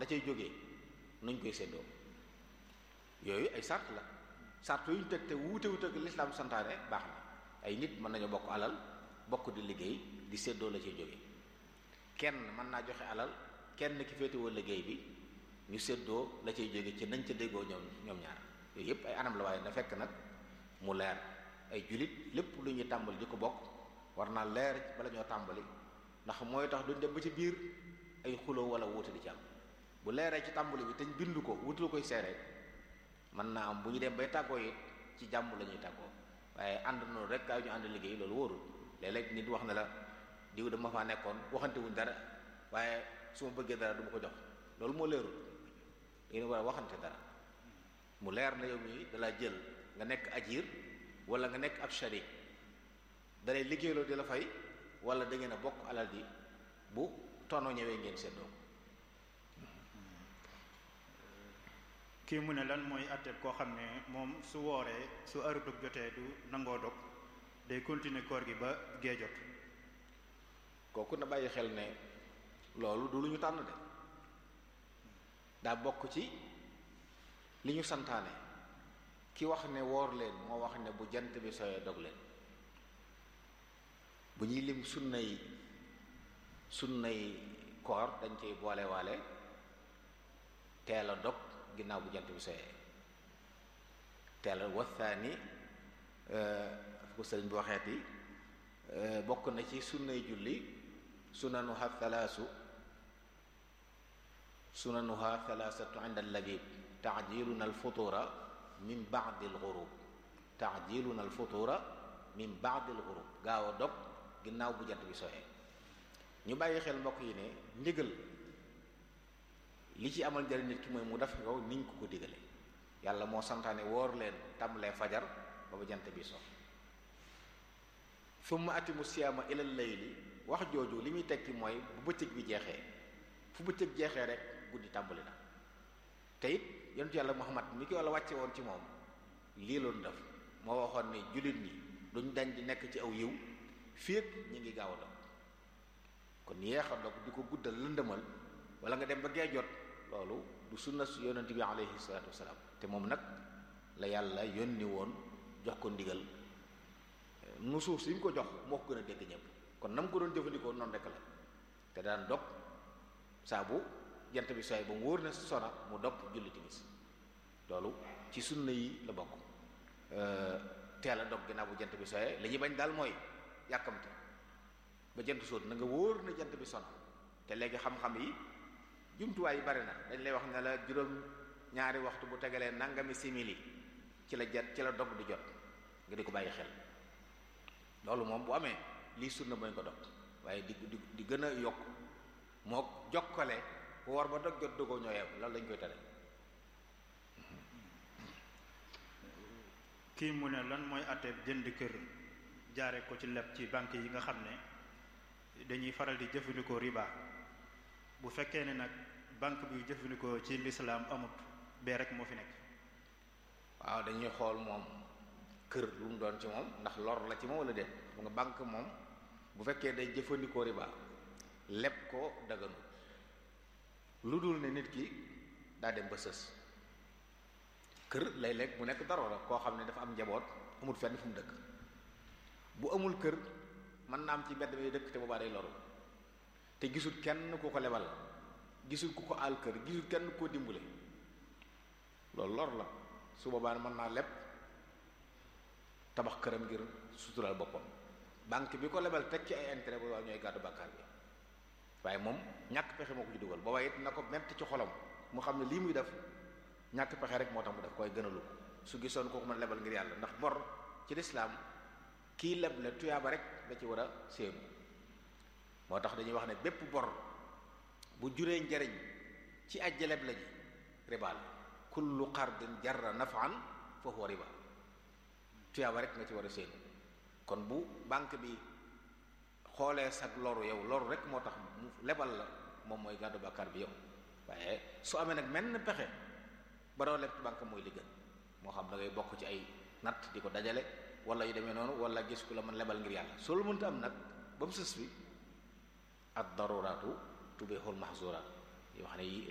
la cay jógee nuñ koy séddoo yooyu ay sart la sart yu ñu teg te wuute wuute ak lislaam santaane baax na ay nit mën nañu bokk alal bokk di liggéey di séddoo la cay jógee kenn mën naa joxe alal kenn ki féetewoo liggéey bi ñu séddoo la cay jóge ci nañ ca déggoo ñoom ñoom ñaar yooyu yépp ay anam la waaye na fekk nag mu leer ay julit lépp lu ñuy tàmbali di ko bokk war naa leer bala ñoo tàmbali ndax mooy tax duñ dem ba ci biir ay xuloo wala wuute di ci am bu leeree ci tàmbali bi te ñu bind ko wutul koy seere mën naa am bu ñu dem bay tàggoo it ci jàmm la ñuy tàggoo waaye ànd noonu rek kaay ñu ànd liggéey loolu wóorul léeg-léeg nit wax na la diw dama faa nekkoon waxante wuñ dara waaye su ma bëggee dara du ma ko jox loolu moo leerul dañu war a waxante dara mu leer na yow mii dalaa jël nga nekk ajir wala nga nekk ab sharik dalay liggéeyloo di la fay wala da ngeen a bokk alal ji bu tono ñëwee ngeen seddoo kii mu ne lan mooy àtteeb koo xam ne moom su wooree su heure dog jotee du nangoo dog day continuer koor gi ba gee jot kooku na bàyyi xel ne loolu du lu ñu tànn de daa bokk ci li ñu santaane ki wax ne woor leen moo wax ne bu jant bi sooyee dog leen bu ñuy lim sunnay sunnay koor dañ koy boole waale teel a dog ginnaaw bu jant bi sooyee teel a wathaani ko sëriñ bi waxeeti bokk na ci sunnay julli sunanuha thalaasu sunanuha thalaasatu inda allabib taajiluna alfutura min baadi alxurub taajiluna alfutura min baadi alxurub gaaw a dog ginnaaw bu jant bi sooyee ñu bàyyi xel mbokk yi ne ndigal li ci amal njëriñ nit ki mooy mu def ko niñ ko ko digale yàlla moo santaane woor leen tàmbalee fajar ba ba jant bi so summa atimu siyaama ilal layli wax jooju li muy tekki mooy bu bëccëg bi jeexee fu bëccëg jeexee rek guddi tàmbali na te it yonentu yàlla muhammad mi ko yàlla wàcce woon ci moom lii loolu def moo waxoon ne jullit ñi duñ dañ di nekk ci aw yiw féeg ñi ngi gaaw a dog kon yeex a dog di ko guddal lëndëmal wala nga dem ba gee jot loolu du sunna su yonent bi alayhi salaatu wasalaam te moom nag la yàlla yónni woon jox ko ndigal nu suuf si mu ko jox moo ko gën a dégg ñëpp kon na mu ko doon jëfandikoo noonu rek la te daan dog saa bu jant bi sooy ba mu wóor na sona mu dog julli timis loolu ci sunna yi la bokk teel a dog ginnaaw bu jant bi sooyee li ñuy bañ daal mooy yàkkamte ba jant sóot na nga wóor na jant bi sona te léegi xam-xam yi jumtuwaay yi bari na dañ lay wax ne la juróom ñaari waxtu bu tegalee nangami simili ci la jat ci la dog di jot nga di ko bàyyi xel loolu moom bu amee lii sunna mooy ko dog waaye di di di gën a yokk moo jokkale woor ba dog jot dogoo ñoo yem loolu lañ koy tere kii mu ne lan mooy àtteeb jënd kër jaare ko ci leb ci banque yi nga xam ne dañuy faral di jëfandikoo riba bu fekkee ne nag banque bi jëfandikoo ci lislaam amut bee rek moo fi nekk waaw dañuy xool moom kër lu mu doon ci moom ndax lor la ci moom wala déet bu nga banque moom bu fekkee day jëfandikoo riba leb ko daganu lu dul ne nit ki daa dem ba sës kër lay lekk mu nekk dara koo xam ne dafa am njaboot amul fenn fu mu dëkk bu amul kër mën naa am ci mbedd mi dëkk te boobaa day loru te gisul kenn ku ko lebal gisul ku ko àll kër gisul kenn koo dimbale loolu lor la su boobaa mën naa leb tabax këram ngir sutural boppam banque bi ko lebal teg ci ay intérêt boobaa ñooy gàddu bàkkaar bi waaye moom ñàkk pexe moo ko ci dugal boobaa it na ko metti ci xolam mu xam ne lii muy def ñàkk pexe rek moo tax mu def koy gënalu ko su gisoon kooku mën lebal ngir yàlla ndax bor ci lislaam kii leble tuyaaba rek da ci war a séenu moo tax dañuy wax ne bépp bor bu juree njariñ ci ajja leble ji riba la kullu qardin jarra nafan fa huwa riba tuyaaba rek nga ci war a séenu kon bu banque bi xoolee sag loru yow loru rek moo tax mu lebal la moom mooy gàddu bàkkaar bi yow waaye su amee nag menn pexe ba doo leb ci banque mooy li gën moo xam da ngay bokk ci ay natt di ko dajale wala yu demee noonu wala gis ku la mën lebal ngir yàlla soo lu mënta am nag ba mu sës fi ad daruraatu tubihul mahzuraat yoo xam ne